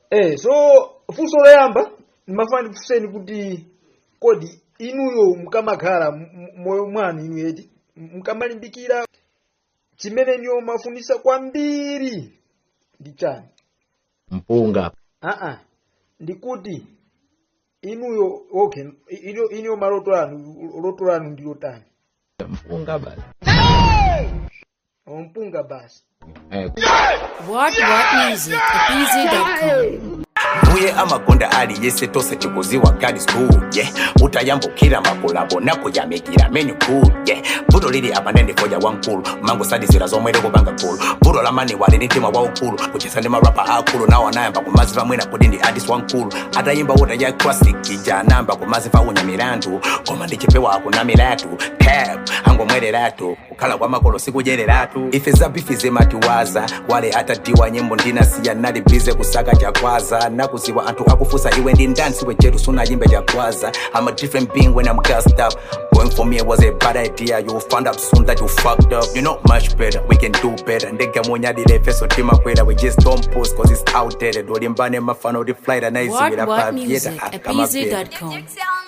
eh so funso loyamba ndimafuna ndifunseni kuti kodi inuyo mkamakhala m- m- moyo mwanu inu eti m- mkamalimbikira chimene niyo mafunisa kwambiri ndi chani mpunga aa ndikuti inuyo okay ino ino maloto anu loto lanu ndilo tani mpunga basi mpunga basi eh, What What Music at BZ.com. mbuye amagonda ali yese tose tikuziwa gali school yeah. utayambukira makulabo nakuyamikira menyu cool yeah. buto lili apanene koja wankulu mango sadizira zomwere kubanga kulu buto lamani wali ni tima waukulu kuchesa ndi marapa akulu nawo anayamba kumaziva mwina kuti ndi adis wankulu atayimba wota ya classic ija anamba kumaziva unya milandu koma ndichipewa akunamilatu tab angomwereratu kukhala kwa makolo sikudyereratu ife zabifi zematiwaza wale atadiwa nyimbo ndinasiya nali bize kusaka chakwaza nakuziwa anthu akufusa iwe ndi ndani siwe chetu sunayimbe chakwaza i'm a different being when i'm gassed up going for me it was a bad idea you'll find out soon that you fucked up you know much better we can do better ndege munyadile feso timakwera we just don't post cause it's outdated olimbane mafano oti flight What anayiziwira What pa Music vieta at akamapera BZ.com. Egyptian